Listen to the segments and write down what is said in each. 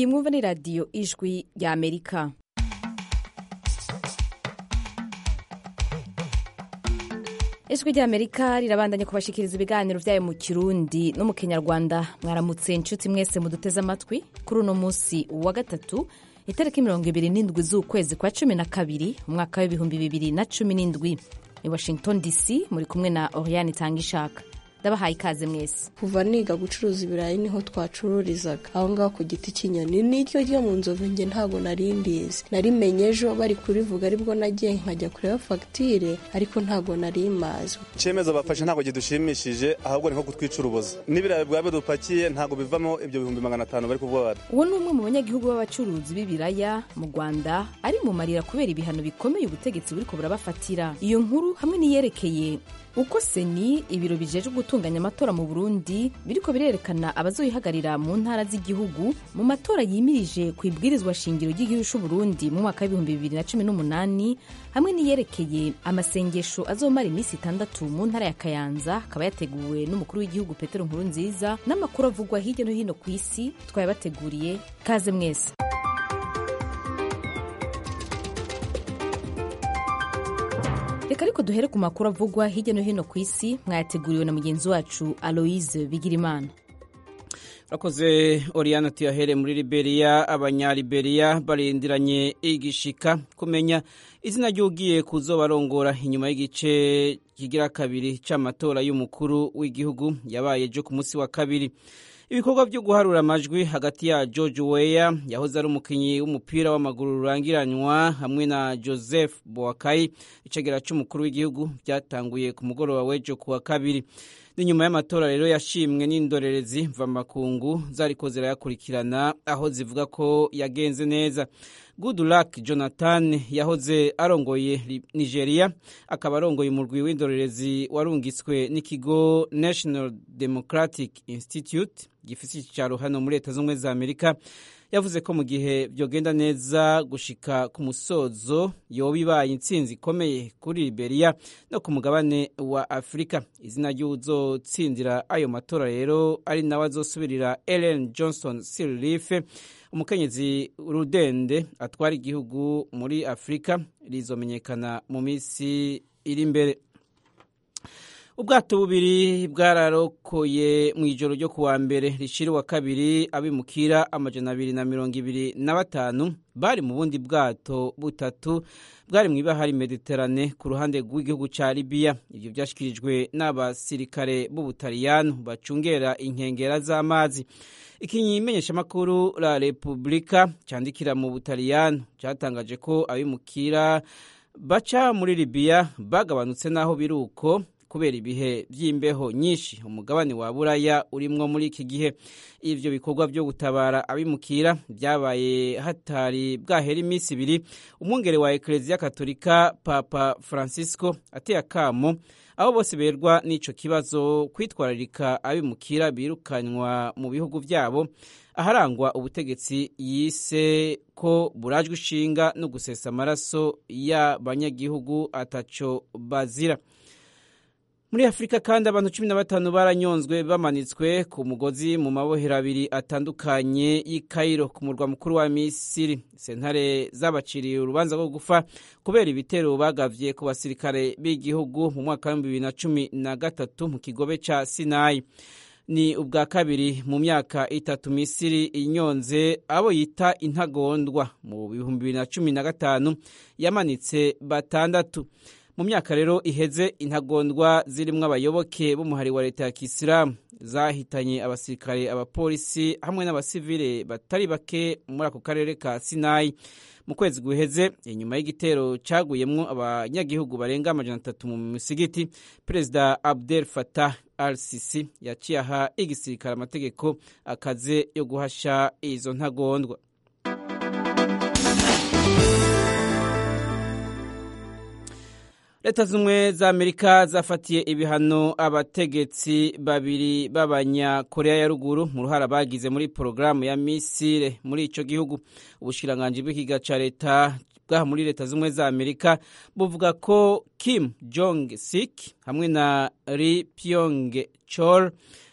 iyi mwumva ni radiyo ijwi rya amerika ijwi rya amerika rirabandanya kubashikiriza ibiganiro byayo mu kirundi no mu kinyarwanda mwaramutse inshuti mwese muduteze amatwi kuri uno munsi wa gatatu itariki mirongo ibiri n'indwi z'ukwezi kwa cumi na kabiri umwaka w'ibihumbi bibiri na cumi n'indwi i washington dc muri kumwe na oriane itanga ishaka ndabahaye ikaze mwese kuva niga gucuruza ibirayi niho twacururizaga aho ngaho ku giti cy'inyoni n'iryo ryo mu nzovu njye ntabwo nari ndizi narimenye ejo bari kurivuga aribwo nagiye nkajya kureba fagitire ariko ntabwo nari mazi icyemezo bafashe ntabwo kidushimishije ahubwo ni nko kutwicuruboza n'ibirayi bwaba bidupakiye ntabwo bivamo ibyo bihumbi magana atanu bari kuvuga bati uwo ni umwe mu banyagihugu b'abacuruzi b'ibiraya mu rwanda ari mu marira kubera ibihano bikomeye ubutegetsi buriko burabafatira iyo nkuru hamwe n'iyerekeye uko seni ibiro bijejwe gutunganya amatora mu burundi biriko birerekana abazoyihagarira mu ntara z'igihugu mu matora yimirije ku ibwirizwa shingiro ry'igihugu c'uburundi mu mwaka w'ibihumbi bibiri na cumi n'umunani hamwe n'iyerekeye amasengesho azomara iminsi itandatu mu ntara ya kayanza akaba yateguwe n'umukuru w'igihugu petero nkuru nziza n'amakuru avugwa hirya no hino ku isi twayabateguriye kaze mwese reka ariko duhere ku makuru avugwa hirya no hino ku isi mwayateguriwe na mugenzi wacu aloise bigirimana urakoze oriyana tuyahere muri liberiya abanyaliberiya barindiranye igishika kumenya izina ry'ugiye kuzobarongora inyuma y'igice kigira kabiri c'amatora y'umukuru w'igihugu yabaye ejo ku munsi wa kabiri ibikorwa byo guharura amajwi hagati ya george weya yahoze ari umukinnyi w'umupira w'amaguru rurangiranywa hamwe na joseph boakai icegera c'umukuru w'igihugu byatanguye ku mugoroba w'ejo ku wa kabiri n'inyuma y'amatora rero yashimwe n'indorerezi mvamakungu zariko zirayakurikirana aho zivuga ko yagenze neza goodluck jonathan yahoze arongoye nigeria akaba arongoye umurwi w'indorerezi warungitswe n'ikigo national democratic institute gifise icicaro hano muri leta z'ubumwe za amerika yavuze ko mu gihe byogenda neza gushika ku musozo yoba ibaye intsinzi ikomeye kuri liberia no ku mugabane wa afurika izina ry'uwuzotsindira ayo matora rero ari nawe azosubirira ellen johnson sirleaf umukenyezi rudende atwara igihugu muri afurika rizomenyekana mu minsi iri imbere ubwato bubiri bwararokoye mu ijoro ryo kuwa mbere rishira wa kabiri abimukira amajana abiri na mirongo ibiri na batanu bari mu bundi bwato butatu bwari mu ibahari mediterane ku ruhande rw'igihugu ca libiya ibyo byashyikirijwe n'abasirikare b'ubutaliyano bacungera inkengera z'amazi ikimenyeshamakuru la repubulika cyandikira mu butaliyano cyatangaje ko abimukira baca muri libiya bagabanutse n'aho biri uko kubera ibihe by'imbeho nyinshi umugabane wa buraya urimwo muri iki gihe ivyo bikorwa byo gutabara abimukira byabaye hatari bwahera iminsi ibiri umwungere wa ekereziya katolika papa francisco ateye akamo aho bose berwa n'ico kibazo kwitwararika abimukira birukanywa mu bihugu vyabo aharangwa ubutegetsi yise ko burajwe ishinga no gusesa amaraso y'abanyagihugu ataco bazira muri afurika kandi abantu cumi na batanu baranyonzwe bamanitswe ku mugozi mu mabohero abiri atandukanye y'i Cairo ku murwa mukuru wa misiri sentare zabaciriye urubanza rwo gufa kubera ibitero bagavye ku basirikare b'igihugu mu mwaka w'ibihumbi bibiri na cumi na gatatu mu kigobe ca sinayi ni ubwa kabiri mu myaka itatu misiri inyonze abo yita intagondwa mu bihumbi bibiri na cumi na gatanu yamanitse batandatu mu myaka rero iheze intagondwa zirimwo abayoboke b'umuhari wa leta ya kisilamu zahitanye abasirikare abapolisi hamwe n'abasivile batari bake muri ako karere ka sinayi mu kwezi guheze inyuma y'igitero caguyemwo abanyagihugu barenga amajana atatu mu misigiti perezida abdel fatah al sisi yaciye aha igisirikare amategeko akaze yo guhasha izo ntagondwa leta z'ubumwe za amerika zafatiye ibihano abategetsi babiri b'abanyakoreya ya ruguru mu ruhara bagize muri porogaramu ya misile muri ico gihugu ubushikiranganji bw'ikiga ca leta bwaha muri leta z'ubumwe za amerika buvuga ko kim jong sik hamwe na ri pyong chol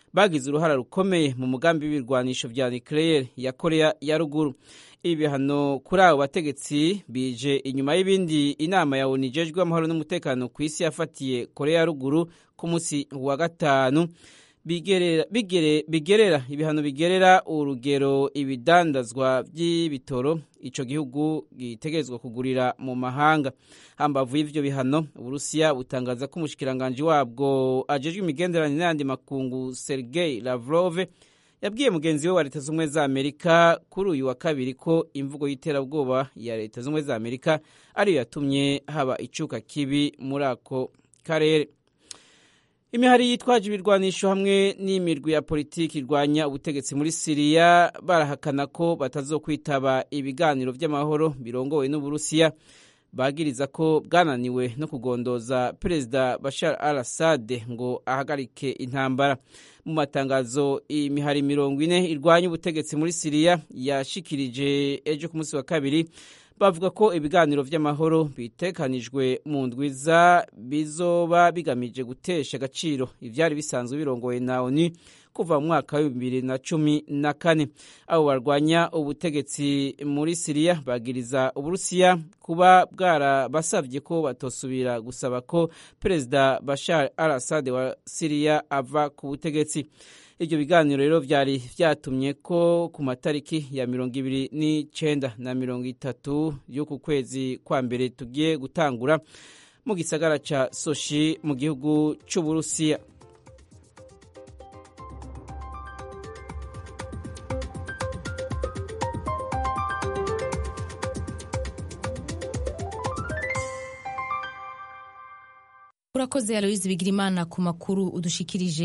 bagize uruhara rukomeye mu mugambi w'ibirwanisho vya nucleaire ya korea ya ruguru ibi bihano kuri abo bategetsi bije inyuma y'ibindi inama ya onu ijejwe amahoro n'umutekano ku isi yafatiye korea ya ruguru ku munsi wa gatanu bigerera, bigere, bigerera ibihano bigerera urugero ibidandazwa by'ibitoro ico gihugu gitegerezwa kugurira mu mahanga hambavu y'ivyo bihano uburusiya butangaza ko umushikiranganji wabwo ajejwe imigenderanire n'ayandi makungu sergei lavrov yabwiye mugenzi we wa leta z'ubumwe za amerika kuri uyu wa kabiri ko imvugo y'iterabwoba ya leta z'ubumwe za amerika ariyo yatumye haba icuka kibi muri ako karere imihari yitwaje ibirwanisho hamwe n'imirwi ya politiki irwanya ubutegetsi muri siriya barahakana ko batazokwitaba ibiganiro by'amahoro birongowe n'uburusiya bagiriza ko bwananiwe no kugondoza perezida bashar al assad ngo ahagarike intambara mu matangazo imihari mirongo ine irwanya ubutegetsi muri siriya yashikirije ejo ku munsi wa kabiri bavuga ko ibiganiro by'amahoro bitekanijwe mu ndwiza bizoba bigamije gutesha agaciro ibyari bisanzwe birongoye na oni kuva mu mwaka wa bibiri na cumi na kane abo barwanya ubutegetsi muri siriya bagiriza uburusiya kuba bwarabasabye ko batosubira gusaba ko perezida bashar al assad wa siriya ava ku butegetsi ibyo biganiro rero byari byatumye ko ku matariki ya mirongo ibiri n'icenda na mirongo itatu y'uku kwezi kwa mbere tugiye gutangura mu gisagara ca soshi mu gihugu c'uburusiya urakoze aloyizi bigirimana ku makuru udushikirije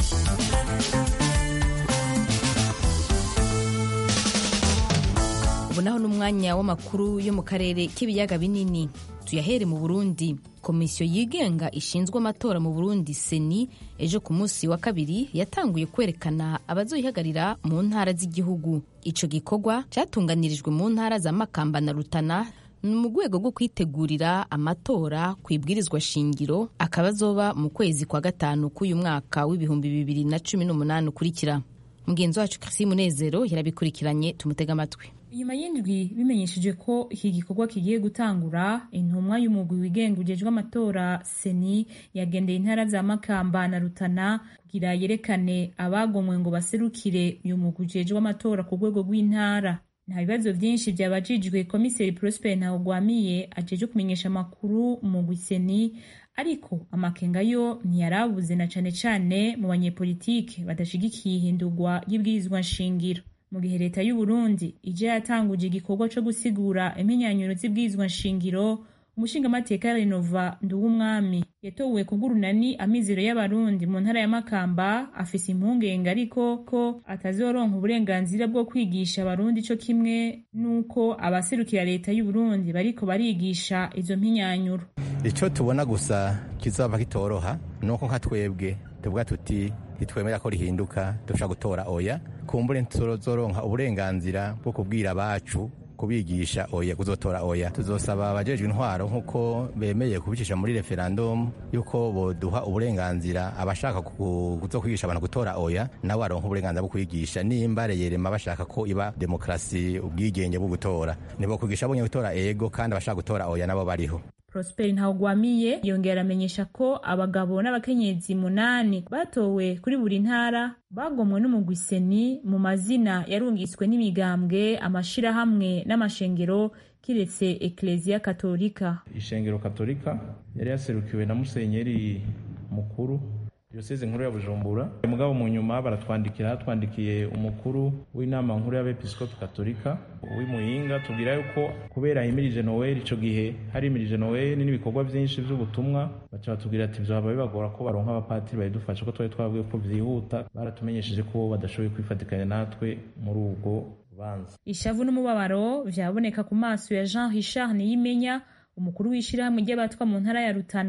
ubu naho n'umwanya w'amakuru yo mu karere k'ibiyaga binini tuyahere mu burundi komisiyo yigenga ishinzwe amatora mu burundi seni ejo ku munsi wa kabiri yatanguye kwerekana abazoyihagarira mu ntara z'igihugu ico gikorwa cyatunganirijwe mu ntara za makamba na rutana ni mu rwego rwo kwitegurira amatora ku ibwirizwa shingiro akaba azoba mu kwezi kwa gatanu k'uyu mwaka w'ibihumbi bibiri na cumi n'umunani ukurikira mugenzi wacu Chrisi Munezero yarabikurikiranye tumutega amatwi inyuma y'indwi bimenyesheje ko iki gikorwa kigiye gutangura intumwa y'umugwi wigenga ujejwe amatora seni yagendeye intara za makamba na rutana kugira yerekane abagomwe ngo baserukire uyu mugwi ujejwe amatora ku rwego rw'intara nta bibazo byinshi byabajijwe komiseri prosper ntawugwamiye ajeje kumenyesha amakuru umugwi seni ariko amakenga yo ntiyarabuze na cane cane mu banyepolitike badashigikiye ihindurwa ry'ibwirizwa nshingiro mu gihe leta y'u Burundi ije yatanguje igikorwa co gusigura impinyanyuro z'ibwirizwa nshingiro umushingamateka Renova Nduwumwami yatowe kubw'urunani amizero y'abarundi mu ntara ya Makamba afise impungenge ariko ko atazoronka uburenganzira bwo kwigisha abarundi co kimwe nuko abaserukira leta y'u Burundi bariko barigisha izo mpinyanyuro ico tubona gusa kizaba kitoroha nuko nka twebwe tuvuga tuti ntitwemera ko rihinduka dushobora gutora oya kumbure tuzoronka uburenganzira bwo kubwira abacu kubigisha oya kuzotora oya tuzosaba abajejwe intwaro nk'uko bemeye kubicisha muri referendum yuko boduha uburenganzira abashaka kuzo kwigisha abantu gutora oya nabo baronka uburenganzira bwo kwigisha nimba reyerema bashaka ko iba demokarasi ubwigenge bwo gutora nibo kwigisha bonye gutora ego kandi abashaka gutora oya nabo bariho Prosper Ntawugwamiye yongera amenyesha ko abagabo n'abakenyezi munani batowe kuri buri ntara bagomwe n'umugwi seni mu mazina yarungiswe n'imigambwe amashirahamwe n'amashengero kiretse Ecclesia Katolika. Ishengero Katolika yari yaserukiwe na Musenyeri mukuru Diyoseze nkuru ya Bujumbura mugabo mu nyuma baratwandikira hatwandikiye umukuru w'inama nkuru y'abepiskopi katolika w'imuyinga tubwira yuko kubera himirije Noel ico gihe hari himirije Noel n'ibikorwa vyinshi vy'ubutumwa baca batubwira ati vyoba bibagora ko baronka abapatiri bayidufasha ko twari twabwiye ko vyihuta baratumenyesheje ko badashoboye kwifatikanya natwe muri ubwo rubanza ishavu n'umubabaro vyaboneka ku maso ya Jean Richard Niyimenya umukuru w'ishirahamwe ry'abatwa mu ntara ya Rutana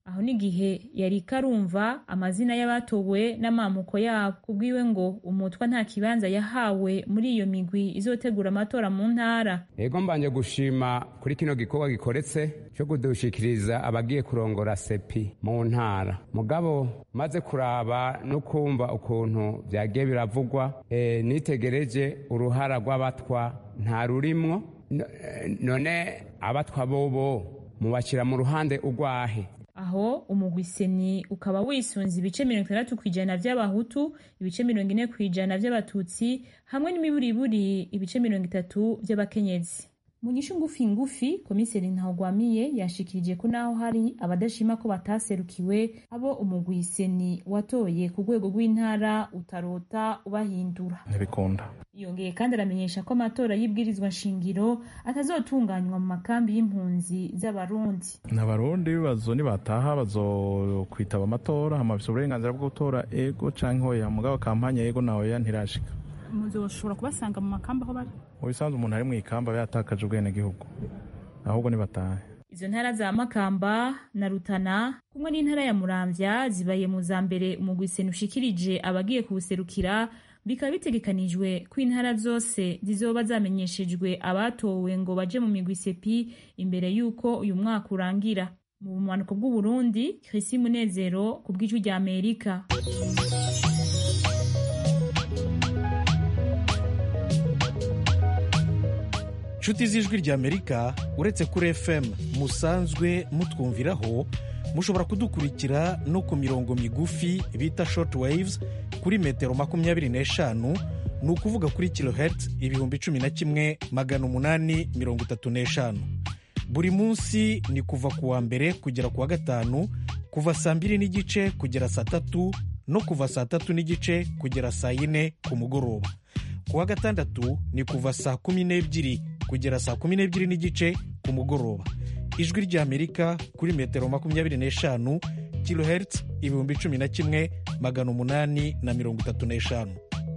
aho n'igihe yari karumva amazina y'abatowe n'amamuko yabo kubwiwe ngo umutwa nta kibanza yahawe muri iyo migwi izotegura amatora mu ntara ego mbanje gushima kuri kino gikorwa gikoretse cyo kudushikiriza abagiye kurongora sepi mu ntara mugabo maze kuraba no kumva ukuntu byagiye biravugwa e, nitegereje uruhara rw'abatwa nta rurimwo none abatwa bobo mubashyira mu ruhande urwahe aho umugwiseni ukaba wisunze ibice mirongo itandatu ku ijana by'abahutu ibice mirongo ine ku ijana by'abatutsi hamwe n'imiburiburi ibice mirongo itatu by'abakenyezi mu nyishu ngufi ngufi komiseri ntawugwamiye yashikirije ko naho hari abadashima ko bataserukiwe abo umugwiseni watoye ku rwego rw'intara utarota ubahindura ntibikunda yongeye kandi aramenyesha ko amatora y'ibwirizwa nshingiro atazotunganywa mu makambi y'impunzi z'abarundi n'abarundi bibazo nibataha bazokwitaba amatora hamafise uburenganzira bwo gutora ego canke hoya mugabo kampanye ego na oya ntirashika muzoshobora kubasanga mu makamba aho bari mu bisanzwe umuntu ari mu ikamba aba yatakaje ubwenegihugu ahubwo nibatahe izo ntara za makamba na rutana kumwe n'intara ya muramvya zibaye mu za mbere umugwiseni ushikirije abagiye kuwuserukira bikaba bitegekanijwe ko intara zose zizoba zamenyeshejwe abatowe ngo baje mu migwi sepi imbere y'uko uyu mwaka urangira mu bumanuko bw'uburundi krisi munezero ku bw'ijwi rya amerika nshuti z'ijwi ry'amerika uretse kuri fm musanzwe mutwumviraho mushobora kudukurikira no ku mirongo migufi bita short waves kuri metero makumyabiri n'eshanu ni ukuvuga kuri kilohertz ibihumbi cumi na kimwe magana umunani mirongo itatu n'eshanu buri munsi ni kuva ku wa mbere kugera ku wa gatanu kuva saa mbiri n'igice kugera saa tatu no kuva saa tatu n'igice kugera saa yine ku mugoroba ku wa gatandatu ni kuva saa kumi n'ebyiri kugera saa kumi n'ebyiri n'igice ku mugoroba ijwi ry'amerika kuri metero makumyabiri n'eshanu kilohertz ibihumbi cumi na kimwe magana umunani na mirongo itatu n'eshanu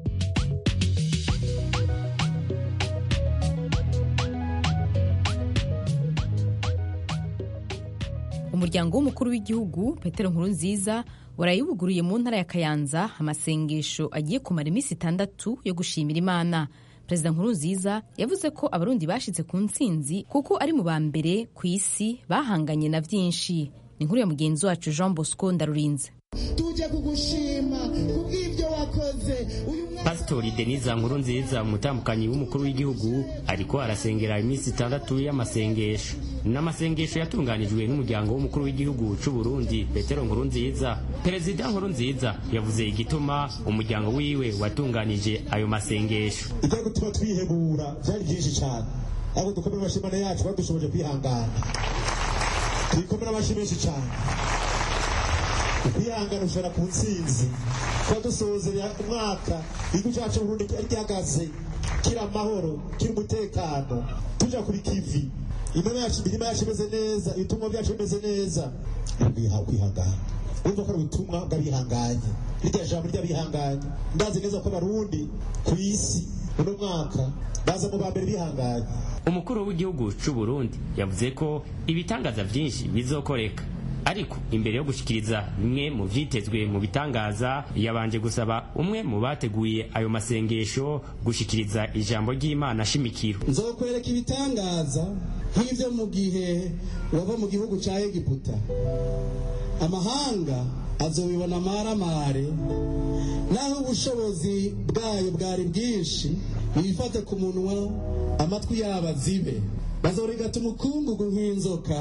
umuryango w'umukuru w'igihugu petero nkurunziza warayibuguriye mu ntara ya kayanza amasengesho agiye kumara iminsi itandatu yo gushimira imana perezida nkurunziza yavuze ko abarundi bashyitse ku ntsinzi kuko ari mu ba mbere ku isi bahanganye na byinshi ni inkuru ya mugenzi wacu jean bosco ndarurinze tujye kugushima kubw'ibyo wakoze pasitori denise nkuru nziza umutambukanyi w'umukuru w'igihugu ariko arasengera iminsi itandatu y'amasengesho n'amasengesho yatunganijwe n'umuryango w'umukuru w'igihugu cy'u Burundi petero nkuru nziza perezida nkuru nziza yavuze igituma umuryango wiwe watunganije ayo masengesho ibyo gutuma twihebura byari byinshi cyane ariko dukomere amashimane yacu badushoboje kwihangana twikomere amashyi menshi cyane kwihangana ushobora ku ntsinzi kuba dusozera umwaka igihugu cyacu Burundi cyari gihagaze kiri amahoro kiri umutekano tuja kuri kivi imirima yacu imirima yacu imeze neza ibitumwa byacu bimeze neza kwiha kwihangana urumva ko ari ubutumwa bw'abihanganye rirya jambo ry'abihanganye ndazi neza ko abarundi ku isi uno mwaka baza mu ba mbere bihanganye umukuru w'igihugu cy'u Burundi yavuze ko ibitangaza byinshi bizokoreka ariko imbere yo gushikiriza bimwe mu vyitezwe mu bitangaza yabanje gusaba umwe mu bateguye ayo masengesho gushikiriza ijambo ry'Imana shimikiro nzokwereka ibitangaza nk'ivyo mu gihe wava mu gihugu ca Egiputa amahanga azobibona amaramare naho ubushobozi bwayo bwari bwinshi bifate ku munwa amatwi yabo azibe bazorigata umukungugu nk'inzoka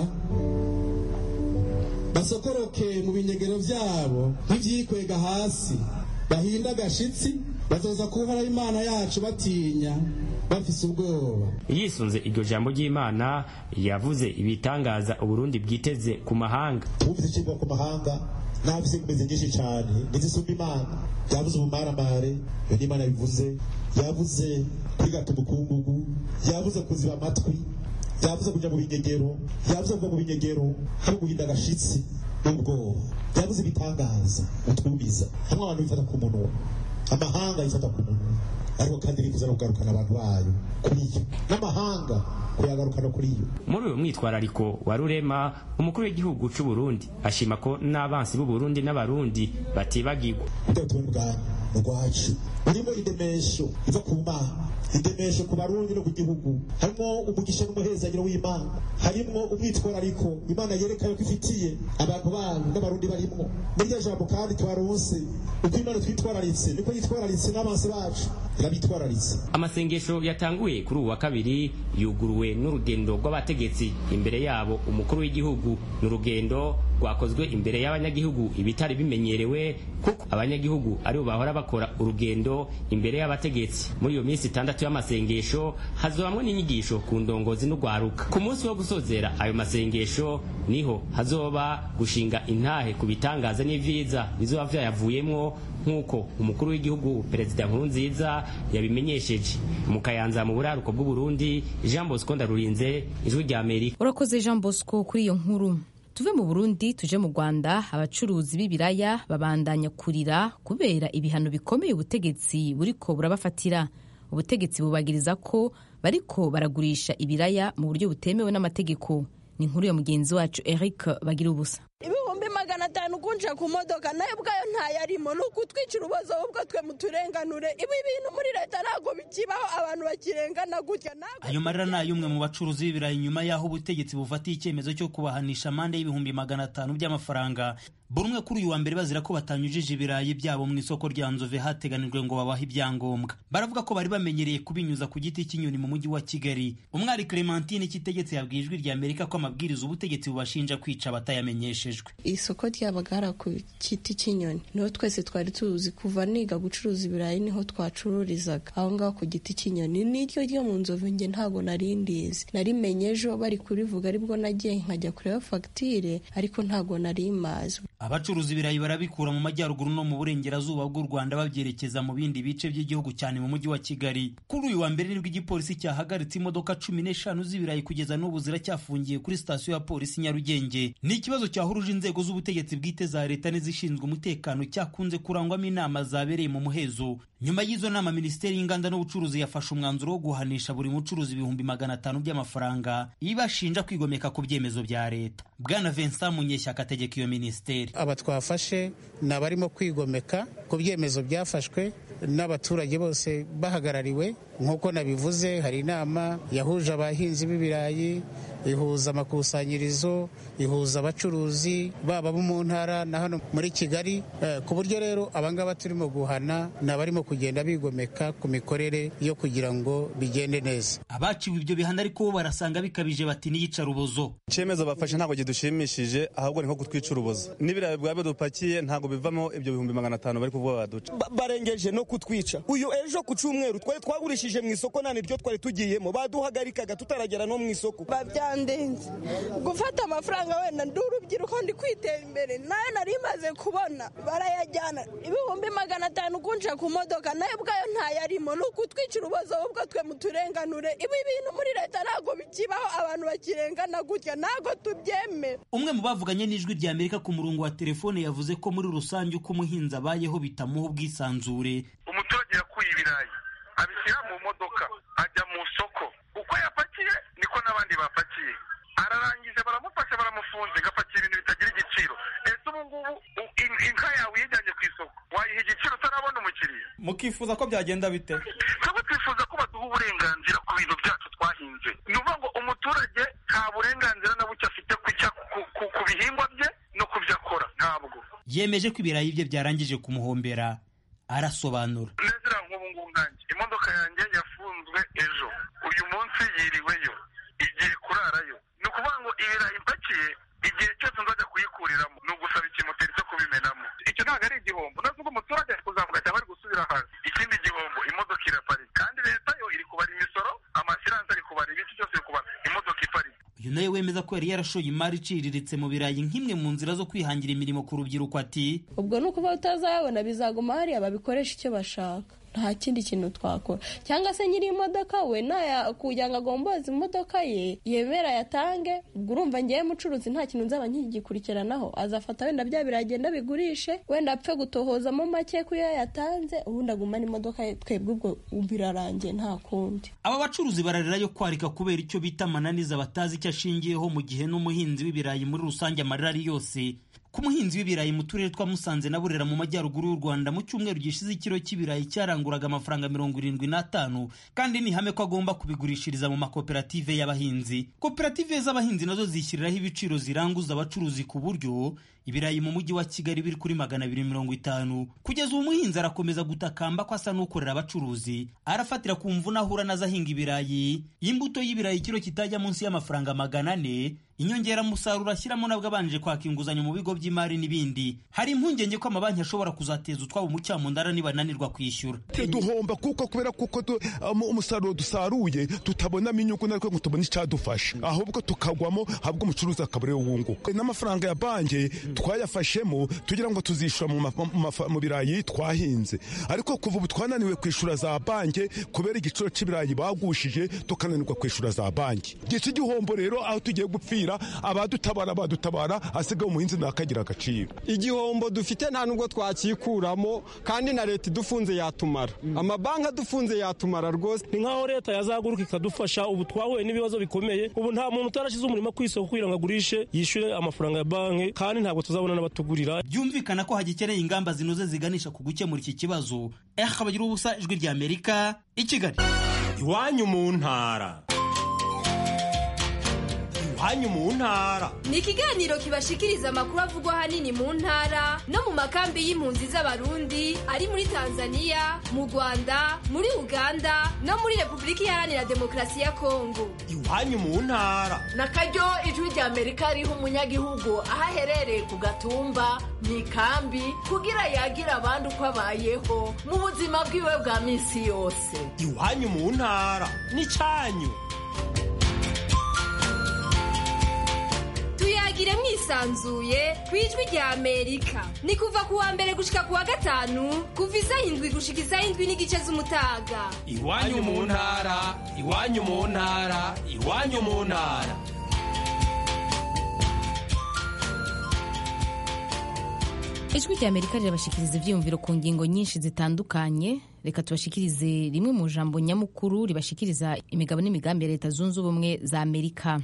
basokoroke mu binyegero byabo nk'ibyikwega hasi bahinda agashitsi bazoza kuhara imana yacu batinya bafise ubwoba yisunze iryo jambo ry'imana yavuze ibitangaza uburundi bwiteze ku mahanga twumvise ikigwa ku mahanga nabise kumeze nyinshi cyane nizisumba imana yavuze ubumaramare iyo n'imana bivuze yavuze kwigata umukungugu yavuze kuziba amatwi yavuze kujya mu binyegero yavuze kuva mu binyegero hari guhinda agashitsi n'ubwoba yavuze ibitangaza utwumiza hamwe abantu bifata ku munwa amahanga yifata ku munwa ariko kandi irifuza no kugarukana abantu bayo kuri yo n'amahanga kuyagarukana kuri yo muri uyu mwitwarariko wa rurema umukuru w'igihugu cy'u Burundi ashima ko n'abansi b'u Burundi n'abarundi batibagirwa ubwatumwe bwanyu rwacu burimo indemesho iva ku mana indemesho ku barundi no ku gihugu harimo umugisha n'umuhezagiro w'imana harimo umwitwarariko imana yerekanye ko ifitiye abantu bayo n'abarundi barimwo muri iryo jambo kandi twaronse uko imana twitwararitse niko yitwararitse n'abansi bacu irabitwararitse amasengesho yatanguye kuri uwa kabiri yuguruwe n'urugendo rw'abategetsi imbere yabo umukuru w'igihugu ni urugendo rwakozwe imbere y'abanyagihugu ibitari bimenyerewe kuko abanyagihugu aribo bahora bakora urugendo imbere y'abategetsi muri iyo minsi itandatu y'amasengesho hazobamwe n'inyigisho ku ndongozi n'urwaruka ku munsi wo gusozera ayo masengesho niho hazoba gushinga intahe ku bitangaza n'ivyiza bizoba vyayavuyemwo nk'uko umukuru w'igihugu perezida nkurunziza yabimenyesheje mu kayanza mu buraruko bw'uburundi jean bosco ndarurinze ijwi rya amerika urakoze jean bosco kuri iyo nkuru tuve mu burundi tuje mu rwanda abacuruzi b'ibiraya babandanya kurira kubera ibihano bikomeye ubutegetsi buriko burabafatira ubutegetsi bubagiriza ko bariko baragurisha ibiraya mu buryo butemewe n'amategeko ni inkuru ya mugenzi wacu eric bagira ubusa ibihumbi magana atanu kunja ku modoka nayo ubwayo ntayarimo ni ukutwicira ubuzo ahubwo twe muturenganure ibi bintu muri leta ntabwo bikibaho abantu bakirengana gutya ayo marira ni ay'umwe mu bacuruzi b'ibirayi nyuma y'aho ubutegetsi bufatiye icyemezo cyo kubahanisha amande y'ibihumbi magana atanu by'amafaranga buri umwe kuri uyu wa mbere bazira ko batanyujije ibirayi byabo mu isoko rya nzove hateganijwe ngo babahe ibyangombwa baravuga ko bari bamenyereye kubinyuza ku giti cy'inyoni mu mujyi wa kigali umwari clementine kitegetse yabwiye ijwi rya amerika ko amabwiriza ubutegetsi bubashinja kwica abatayamenyeshejwe isoko ryabaga ku giti cy'inyoni niho twese twari tuzi kuva niga gucuruza ibirayi niho twacururizaga aho ngaho ku giti cy'inyoni niryo ryo mu nzovu nge ntabwo nari ndizi narimenye ejo bari kurivuga aribwo nagiye nkajya kureba fagitire ariko ntabwo nari mazi abacuruza ibirayi barabikura mu majyaruguru no mu burengerazuba bw'u rwanda babyerekeza mu bindi bice by'igihugu cyane mu mujyi wa kigali kuri uyu wa mbere nibwo igipolisi cyahagaritse imodoka cumi n'eshanu z'ibirayi kugeza n'ubu ziracyafungiye kuri sitasiyo ya polisi nyarugenge ni ikibazo cyahuruje inzego z'ubutegetsi bwite za leta n'izishinzwe umutekano cyakunze kurangwamo inama zabereye mu muhezo nyuma y'izo nama minisiteri y'inganda n'ubucuruzi yafashe umwanzuro wo guhanisha buri mucuruzi ibihumbi magana atanu by'amafaranga ibashinja kwigomeka ku byemezo bya leta bwana vincent munyeshyaka ategeka iyo minisiteri aba twafashe ni abarimo kwigomeka ku byemezo byafashwe n'abaturage bose bahagarariwe nk'uko nabivuze hari inama yahuje abahinzi b'ibirayi ihuza amakusanyirizo ihuza abacuruzi baba bo mu ntara na hano muri kigali ku buryo rero abangaba turimo guhana ni abarimo kugenda bigomeka ku mikorere yo kugira ngo bigende neza abaciwe ibyo bihano ariko bo barasanga bikabije bati n'iyicarubozo icyemezo bafashe ntabwo kidushimishije ahubwo ni nko kutwica urubozo n'ibirayi bwaba dupakiye ntabwo bivamo ibyo bihumbi magana atanu bari kuvuga baduca barengeje no kutwica uyu ejo ku cyumweru twari twagurishije mu isoko nta niryo twari tugiyemo baduhagarikaga tutaragera no mu isoko babyandenze gufata amafaranga wenda ndi urubyiruko ndi kwitera imbere nayo nari maze kubona barayajyana ibihumbi magana atanu kunja ku modoka nayo ubwayo ntayarimo ni ukutwicira ubuzo ahubwo twe muturenganure ibi bintu muri leta ntabwo bikibaho abantu bakirengana gutya ntabwo tubyemera umwe mu bavuganye n'ijwi rya amerika ku murongo wa telefone yavuze ko muri rusange uko umuhinzi abayeho bitamuha ubwisanzure umuturage yakuye ibirayi abishyira mu modoka ajya mu soko uko yapakiye niko n'abandi bapakiye ararangije baramufasha baramufunze gapakira ibintu bitagira igiciro ese ubu ngubu inka yawe uyijyanye ku isoko wayiha igiciro utarabona umukiriya mukifuza ko byagenda bite twebwe twifuza ko baduha uburenganzira ku bintu byacu twahinze ni ukuvuga ngo umuturage nta burenganzira na buke afite ku bihingwa bye no ku byo akora ntabwo yemeje ko ibirayi bye byarangije kumuhombera arasobanura nezera nk'ubu ngubu nkanjye imodoka yanjye yafunzwe ejo uyu munsi yiriweyo igiye kurarayo ni ukuvuga ngo ibirayi ipakiye igihe cyose nzajya kuyikuriramo ni ugusaba ikimoteri cyo kubimenamo icyo ntabwo ari igihombo nazo ubwo umuturage ari kuzamuka cyangwa ari gusubira hasi ikindi gihombo imodoka iraparika kandi leta yo iri kubara imisoro amasiranse ari kubara ibiki cyose iri kubara imodoka iparika uyu nawe wemeza ko yari yarashoye imari iciriritse mu birayi nk'imwe mu nzira zo kwihangira imirimo ku rubyiruko ati ubwo ni ukuvuga utazayabona bizaguma hariya babikoresha icyo bashaka nta kindi kintu twakora cyangwa se nyiri imodoka we naya kugira ngo agomboze imodoka ye yemera yatange ubwo urumva ngewe mucuruzi nta kintu nzaba nkigikurikiranaho azafata wenda bya biragenda bigurishe wenda apfe gutohozamo make ku yo yatanze ubundi agumane imodoka ye twebwe ubwo birarangiye nta kundi aba bacuruzi bararira yo kwarika kubera icyo bita amananiza batazi icyo ashingiyeho mu gihe n'umuhinzi w'ibirayi muri rusange amarira ari yose ku muhinzi w'ibirayi mu turere twa musanze na burera mu majyaruguru y'u rwanda mu cyumweru gishize ikiro cy'ibirayi cyaranguraga amafaranga mirongo irindwi n'atanu kandi ni ihame ko agomba kubigurishiriza mu makoperative y'abahinzi koperative z'abahinzi nazo zishyiriraho ibiciro ziranguza abacuruzi ku buryo ibirayi mu mujyi wa kigali biri kuri magana abiri mirongo itanu kugeza ubu umuhinzi arakomeza gutakamba ko asa n'ukorera abacuruzi arafatira ku mvune ahura nazo ahinga ibirayi imbuto y'ibirayi ikiro kitajya munsi y'amafaranga magana ane inyongeramusaruro ashyiramo nabwo abanje kwaka inguzanyo mu bigo by'imari n'ibindi hari impungenge ko amabanki ashobora kuzateza utwabo mu cyamundara nibananirwa kwishyura duhomba kuko kubera kuko umusaruro dusaruye tutabonamo inyungu natwe ngo tubone icyadufasha ahubwo tukagwamo ahubwo umucuruzi akaba ariwe wunguka n'amafaranga ya banki twayafashemo tugira ngo tuzishyura mu birayi twahinze ariko kuva ubu twananiwe kwishyura za banki kubera igiciro cy'ibirayi bagushije tukananirwa kwishyura za banki gice igihombo rero aho tugiye gupfira abadutabara badutabara asigaye umuhinzi ntakagira agaciro igihombo dufite nta nubwo twakikuramo kandi na leta idufunze yatumara amabanki adufunze yatumara rwose ni nk'aho leta yazaguruka ikadufasha ubu twahuye n'ibibazo bikomeye ubu nta muntu utarashyize umurimo ku isoko kugira ngo agurishe yishyure amafaranga ya banki kandi ntabwo tuzabona n'abatugurira byumvikana ko hagikeneye ingamba zinoze ziganisha ku gukemura iki kibazo eh kabagira ubusa ijwi rya amerika i kigali iwanyu mu ntara iwanyu mu ntara ni ikiganiro kibashikiriza amakuru avugwa ahanini mu ntara no mu makambi y'impunzi z'abarundi ari muri tanzania mu rwanda muri uganda no muri repubulika iharanira demokarasi ya kongo iwanyu mu ntara na karyo ijwi rya amerika riha umunyagihugu aho aherereye ku gatumba mu ikambi kugira yagira abandi uko abayeho mu buzima bwiwe bwa minsi yose iwanyu mu ntara ni cyanyu tuyagire mwisanzuye ku ijwi rya amerika ni kuva ku wa mbere gushika ku wa gatanu kuva isaha indwi gushika isaha indwi n'igice z'umutaga iwanyu mu ntara iwanyu mu ntara iwanyu mu ntara ijwi rya amerika rirabashikiriza ivyiyumviro ku ngingo nyinshi zitandukanye reka tubashikirize rimwe mu jambo nyamukuru ribashikiriza imigabo n'imigambi ya leta zunze ubumwe za amerika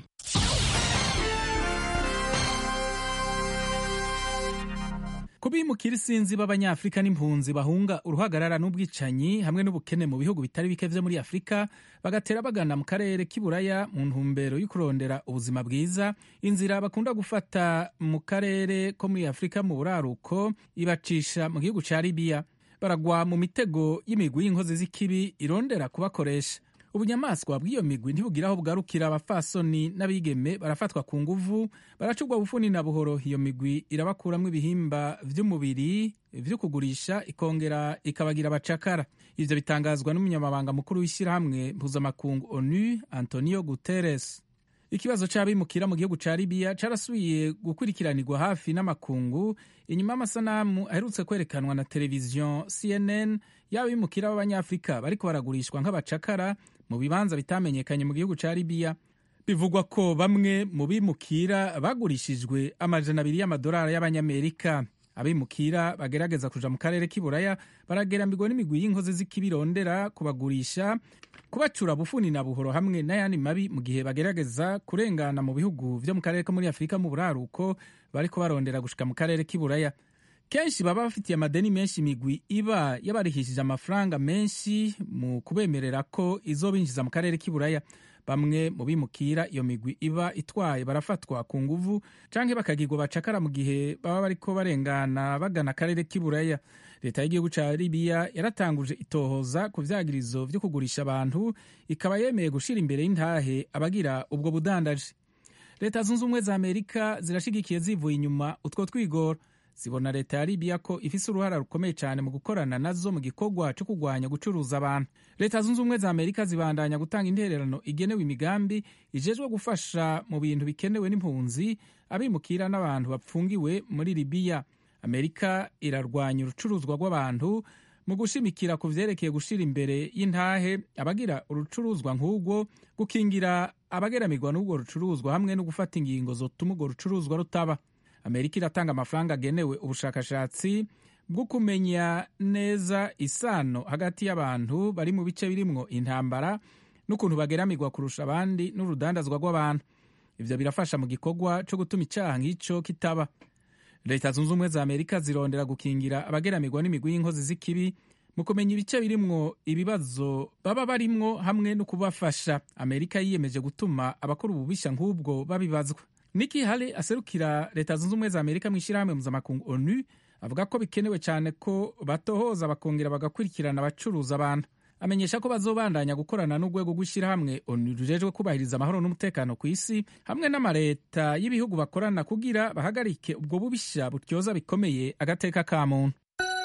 ku bimukira isinzi b'abanyafurika n'impunzi bahunga uruhagarara n'ubwicanyi hamwe n'ubukene mu bihugu bitari bike vyo muri afurika bagatera bagana mu karere k'iburaya mu ntumbero yo kurondera ubuzima bwiza inzira bakunda gufata mu karere ko muri afurika mu buraruko ibacisha mu gihugu ca libiya baragwa mu mitego y'imigwi y'inkozi z'ikibi irondera kubakoresha ubunyamaswa bw'iyo migwi ntibugira aho bugarukira abafasoni n'abigeme barafatwa ku nguvu baracugwa bufuni na buhoro iyo migwi irabakuramwo ibihimba vy'umubiri vyo kugurisha ikongera ikabagira abacakara ivyo bitangazwa n'umunyamabanga mukuru w'ishyirahamwe mpuzamakungu onu antonio guterres ikibazo c'abimukira mu gihugu ca libiya carasubiye gukurikiranirwa hafi n'amakungu inyuma y'amasanamu aherutse kwerekanwa na televiziyo cnn y'abimukira b'abanyafurika bariko baragurishwa nk'abacakara mu bibanza bitamenyekanye mu gihugu ca libiya bivugwa ko bamwe mu bimukira bagurishijwe amajana abiri y'amadolari y'abanyamerika abimukira bagerageza kuja mu karere k'iburaya baragerambirwa n'imigwi y'inkozi z'ikibirondera kubagurisha kubacura bufuni na buhoro hamwe n'ayandi mabi mu gihe bagerageza kurengana mu bihugu vyo mu karere ko muri afurika mu buraruko bariko barondera gushika mu karere k'iburaya kenshi baba bafitiye amadeni menshi imigwi iba yabarihishije amafaranga menshi mu kubemerera ko izobinjiza mu karere k'iburaya bamwe mu bimukira iyo migwi iba itwaye barafatwa ku nguvu canke bakagirwa bacakara mu gihe baba bariko barengana bagana akarere k'iburaya leta y'igihugu ca libiya yaratanguje itohoza ku vyagirizo vyo kugurisha abantu ikaba yemeye gushira imbere y'intahe abagira ubwo budandaji leta zunze ubumwe za amerika zirashigikiye zivuye inyuma utwo twigoro zibona leta ya libiya ko ifise uruhara rukomeye cyane mu gukorana nazo mu gikorwa cyo kurwanya gucuruza abantu leta zunze ubumwe za amerika zibandanya gutanga intererano igenewe imigambi ijejwe gufasha mu bintu bikenewe n'impunzi abimukira n'abantu bapfungiwe muri libiya amerika irarwanya urucuruzwa rw'abantu mu gushimikira ku vyerekeye gushira imbere y'intahe abagira urucuruzwa nk'ubwo gukingira abageramirwa n'ubwo rucuruzwa hamwe no gufata ingingo zotuma urwo rucuruzwa rutaba amerika iratanga amafaranga agenewe ubushakashatsi bwo kumenya neza isano hagati y'abantu bari mu bice birimwo intambara n'ukuntu bageramirwa kurusha abandi n'urudandazwa rw'abantu ivyo birafasha mu gikorwa co gutuma icaha nk'ico kitaba leta zunze ubumwe za amerika zirondera gukingira abageramirwa n'imigwi y'inkozi z'ikibi mu kumenya ibice birimwo ibibazo baba barimwo hamwe no kubafasha amerika yiyemeje gutuma abakora ububisha nk'ubwo babibazwa niki hali aserukira leta zunze ubumwe za amerika mu ishyirahamwe mpuzamakungu onu avuga ko bikenewe cyane ko batohoza bakongera bagakurikirana abacuruza abantu amenyesha ko bazobandanya gukorana n'urwego rw'ishyirahamwe onu rujejwe kubahiriza amahoro n'umutekano ku isi hamwe n'amaleta y'ibihugu bakorana kugira bahagarike ubwo bubisha butyoza bikomeye agateka ka muntu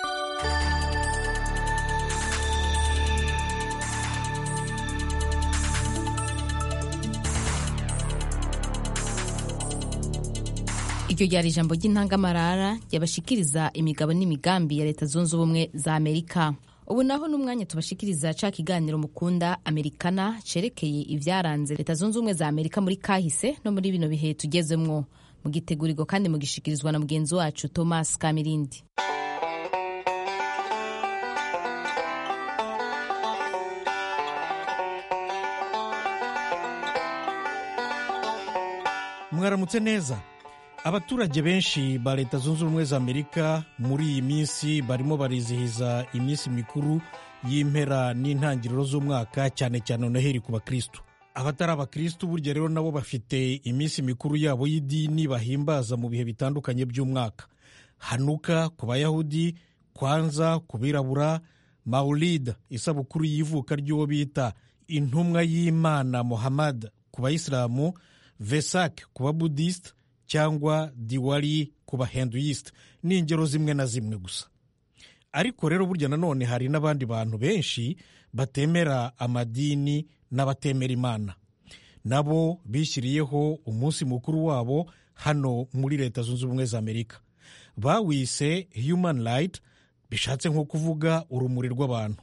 iryo ryari ijambo ry'intangamarara ryabashikiriza imigabo n'imigambi ya leta zunze ubumwe za amerika ubu naho n'umwanya tubashikiriza ca kiganiro mukunda amerikana cerekeye ivyaranze leta zunze ubumwe za amerika muri kahise no muri bino bihe tugezemwo mugitegurirwa kandi mugishikirizwa na mugenzi wacu thomas kamirindi mwaramutse neza abaturage benshi ba leta zunze ubumwe za amerika muri iyi minsi barimo barizihiza iminsi mikuru y'impera n'intangiriro z'umwaka cyane cyane noheri ku bakristu abatari abakristu burya rero nabo bafite iminsi mikuru yabo y'idini bahimbaza mu bihe bitandukanye by'umwaka hanuka ku bayahudi kwanza ku birabura maulid isabukuru y'ivuka ry'uwo bita intumwa y'imana muhammad ku bayisilamu vesak ku babudisite cyangwa diwali ku bahenduyisite ni ingero zimwe na zimwe gusa ariko rero burya nanone hari n'abandi bantu benshi batemera amadini n'abatemera imana nabo bishyiriyeho umunsi mukuru wabo hano muri leta zunze ubumwe za amerika bawise human light bishatse nko kuvuga urumuri rw'abantu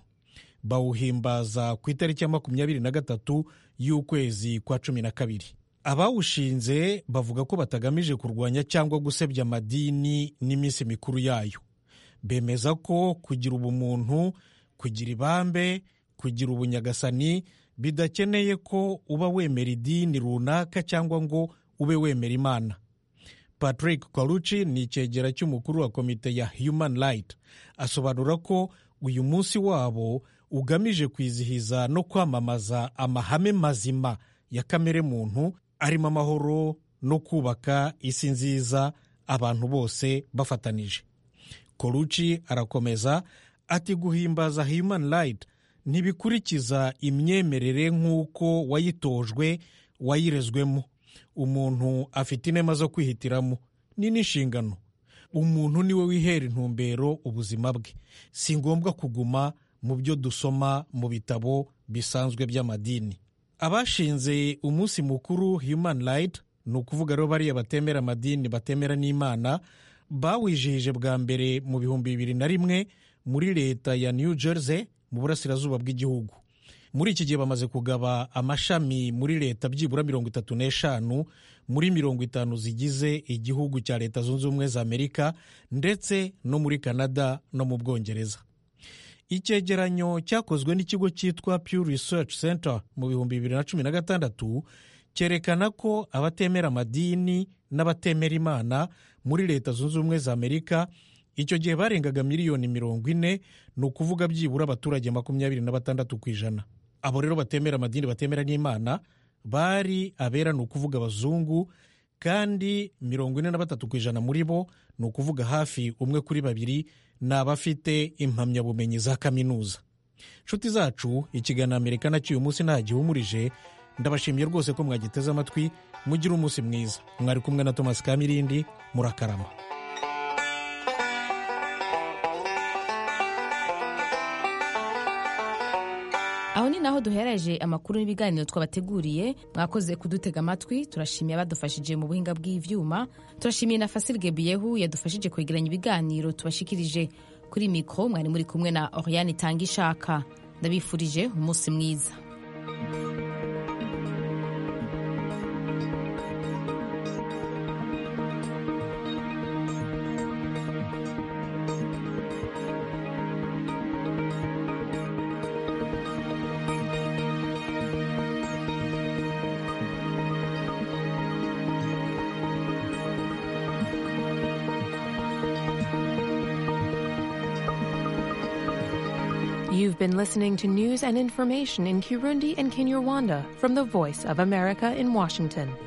bawuhimbaza ku itariki ya makumyabiri na gatatu y'ukwezi kwa cumi na kabiri abawushinze bavuga ko batagamije kurwanya cyangwa gusebya amadini n'iminsi mikuru yayo bemeza ko kugira ubumuntu kugira ibambe kugira ubunyagasani bidakeneye ko uba wemera idini runaka cyangwa ngo ube wemera imana patrick kwaruci ni icyegera cy'umukuru wa komite ya human right asobanura ko uyu munsi wabo ugamije kwizihiza no kwamamaza amahame mazima ya kamere muntu arimo amahoro no kubaka isi nziza abantu bose bafatanije koruci arakomeza ati guhimbaza human right ntibikurikiza imyemerere nk'uko wayitojwe wayirezwemo umuntu afite inema zo kwihitiramo ni n'inshingano umuntu niwe wihera intumbero ubuzima bwe si ngombwa kuguma mu byo dusoma mu bitabo bisanzwe by'amadini abashinze umunsi mukuru human right ni ukuvuga rero bariya batemera amadini batemera n'imana bawijihije bwa mbere mu bihumbi bibiri na rimwe muri leta ya new jersey mu burasirazuba bw'igihugu muri iki gihe bamaze kugaba amashami muri leta byibura mirongo itatu n'eshanu muri mirongo itanu zigize igihugu cya leta zunze ubumwe za amerika ndetse no muri canada no mu bwongereza icyegeranyo cyakozwe n'ikigo cyitwa Pew Research Center mu bihumbi bibiri na cumi na gatandatu cyerekana ko abatemera amadini n'abatemera imana muri leta zunze ubumwe za amerika icyo gihe barengaga miliyoni mirongo ine ni ukuvuga byibura abaturage makumyabiri na batandatu ku ijana abo rero batemera amadini batemera n'imana bari abera ni ukuvuga abazungu kandi mirongo ine na batatu ku ijana muri bo ni ukuvuga hafi umwe kuri babiri ni abafite impamyabumenyi za kaminuza nshuti zacu ikiganiro amerika nacyo uyu munsi nta gihumurije ndabashimiye rwose ko mwagiteze amatwi mugire umunsi mwiza mwari kumwe na thomas kamirindi murakarama aho ni naho duhereje amakuru n'ibiganiro twabateguriye mwakoze kudutega amatwi turashimiye abadufashije mu buhinga bw'ivyuma turashimiye na fasil gebiyehu yadufashije kwegeranya ibiganiro tubashikirije kuri mikoro mwari muri kumwe na oriane itanga ishaka ndabifurije umunsi mwiza You've been listening to news and information in Kirundi and Kinyarwanda from the Voice of America in Washington.